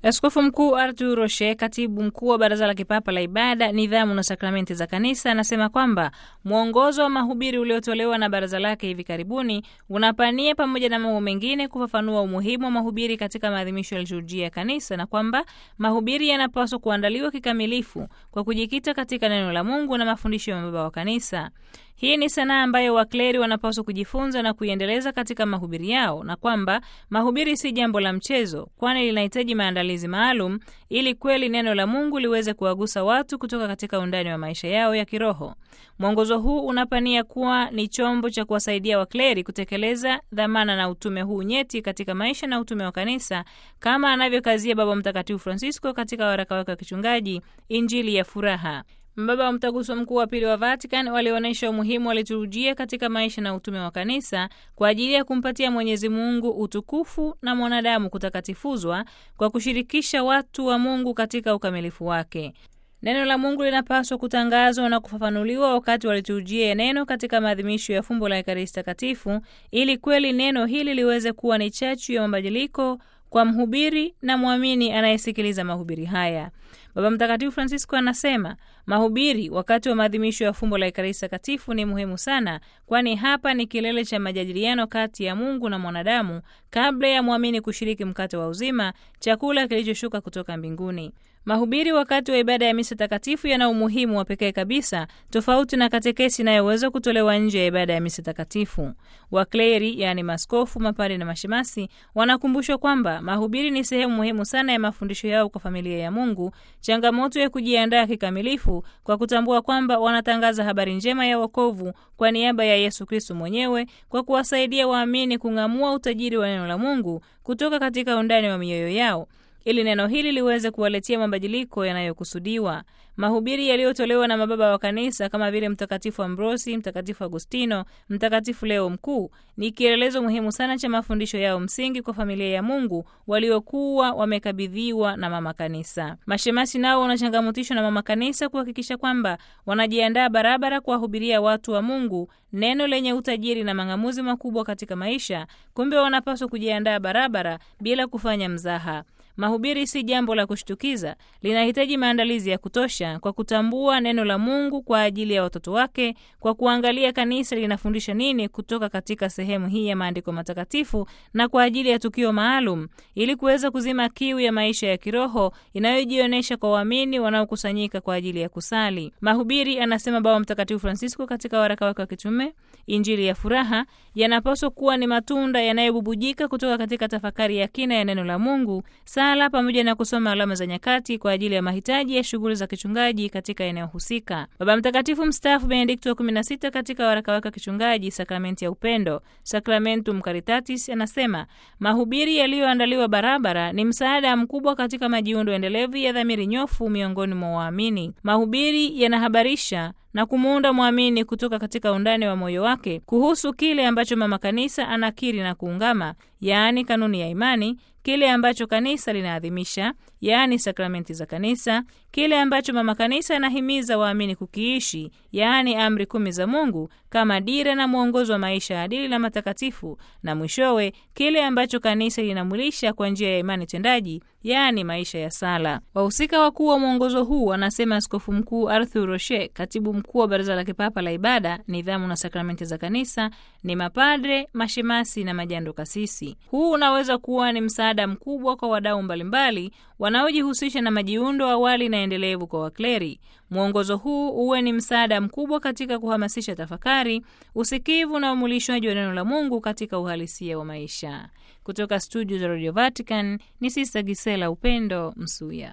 Askofu Mkuu Artur Roche, katibu mkuu wa Baraza la Kipapa la Ibada, Nidhamu na Sakramenti za Kanisa, anasema kwamba mwongozo wa mahubiri uliotolewa na baraza lake hivi karibuni unapania pamoja na mambo mengine kufafanua umuhimu wa mahubiri katika maadhimisho ya liturujia ya Kanisa na kwamba mahubiri yanapaswa kuandaliwa kikamilifu kwa kujikita katika neno la Mungu na mafundisho ya mababa wa Kanisa. Hii ni sanaa ambayo wakleri wanapaswa kujifunza na kuiendeleza katika mahubiri yao, na kwamba mahubiri si jambo la mchezo, kwani linahitaji maandalizi maalum ili kweli neno la Mungu liweze kuwagusa watu kutoka katika undani wa maisha yao ya kiroho. Mwongozo huu unapania kuwa ni chombo cha kuwasaidia wakleri kutekeleza dhamana na utume huu nyeti katika maisha na utume wa kanisa, kama anavyokazia Baba Mtakatifu Francisco katika waraka wake wa kichungaji Injili ya Furaha. Mbaba wa Mtaguso Mkuu wa Pili wa Vatican walionyesha umuhimu wa liturujia katika maisha na utume wa kanisa kwa ajili ya kumpatia Mwenyezi Mungu utukufu na mwanadamu kutakatifuzwa kwa kushirikisha watu wa Mungu katika ukamilifu wake. Neno la Mungu linapaswa kutangazwa na kufafanuliwa wakati wa liturujia ya neno katika maadhimisho ya fumbo la Ekaristi Takatifu, ili kweli neno hili liweze kuwa ni chachu ya mabadiliko kwa mhubiri na mwamini anayesikiliza mahubiri haya. Baba Mtakatifu Francisco anasema mahubiri wakati wa maadhimisho ya fumbo la Ekaristi Takatifu ni muhimu sana, kwani hapa ni kilele cha majadiliano kati ya Mungu na mwanadamu kabla ya mwamini kushiriki mkate wa uzima, chakula kilichoshuka kutoka mbinguni. Mahubiri wakati wa ibada ya misa takatifu yana umuhimu wa pekee kabisa, tofauti na katekesi inayoweza kutolewa nje ya ibada ya misa takatifu. Wakleri, yaani maskofu, mapari na mashemasi, wanakumbushwa kwamba mahubiri ni sehemu muhimu sana ya mafundisho yao kwa familia ya Mungu, changamoto ya kujiandaa kikamilifu kwa kutambua kwamba wanatangaza habari njema ya wokovu kwa niaba ya Yesu Kristo mwenyewe, kwa kuwasaidia waamini kung'amua utajiri wa neno la Mungu kutoka katika undani wa mioyo yao ili neno hili liweze kuwaletea mabadiliko yanayokusudiwa. Mahubiri yaliyotolewa na mababa wa kanisa kama vile Mtakatifu Ambrosi, Mtakatifu Agustino, Mtakatifu Leo Mkuu ni kielelezo muhimu sana cha mafundisho yao msingi kwa familia ya Mungu waliokuwa wamekabidhiwa na mama kanisa. Mashemasi nao wanachangamotishwa na mama kanisa kuhakikisha kwamba wanajiandaa barabara kuwahubiria watu wa Mungu neno lenye utajiri na mang'amuzi makubwa katika maisha. Kumbe wanapaswa kujiandaa barabara bila kufanya mzaha. Mahubiri si jambo la kushtukiza, linahitaji maandalizi ya kutosha kwa kutambua neno la Mungu kwa ajili ya watoto wake, kwa kuangalia kanisa linafundisha nini kutoka katika sehemu hii ya maandiko matakatifu na kwa ajili ya tukio maalum, ili kuweza kuzima kiu ya maisha ya kiroho inayojionyesha kwa waamini wanaokusanyika kwa ajili ya kusali. Mahubiri, anasema Baba Mtakatifu Francisco katika waraka wake wa kitume Injili ya Furaha, yanapaswa kuwa ni matunda yanayobubujika kutoka katika tafakari ya kina ya neno la Mungu sala pamoja na kusoma alama za nyakati kwa ajili ya mahitaji ya shughuli za kichungaji katika eneo husika. Baba Mtakatifu mstaafu Benedikto wa 16 katika waraka wake wa kichungaji Sakramenti ya Upendo, Sacramentum Caritatis, anasema mahubiri yaliyoandaliwa barabara ni msaada mkubwa katika majiundo endelevu ya dhamiri nyofu miongoni mwa waamini. Mahubiri yanahabarisha na kumuunda mwamini kutoka katika undani wa moyo wake kuhusu kile ambacho mama kanisa anakiri na kuungama, yaani kanuni ya imani, kile ambacho kanisa linaadhimisha, yaani sakramenti za kanisa, kile ambacho mama kanisa anahimiza waamini kukiishi, yaani amri kumi za Mungu kama dira na mwongozo wa maisha adili na matakatifu, na mwishowe kile ambacho kanisa linamwilisha kwa njia ya imani tendaji, yaani maisha ya sala. Wahusika wakuu wa mwongozo huu, anasema Askofu Mkuu Arthur Roche, katibu mkuu wa Baraza la Kipapa la Ibada, Nidhamu na Sakramenti za Kanisa, ni mapadre, mashemasi na majando kasisi. Huu unaweza kuwa ni msaada mkubwa kwa wadau mbalimbali wanaojihusisha na majiundo awali na endelevu kwa wakleri. Mwongozo huu uwe ni msaada mkubwa katika kuhamasisha tafakari, usikivu na umulishwaji wa neno la Mungu katika uhalisia wa maisha. Kutoka studio za Radio Vatican ni Sista Gisela Upendo Msuya.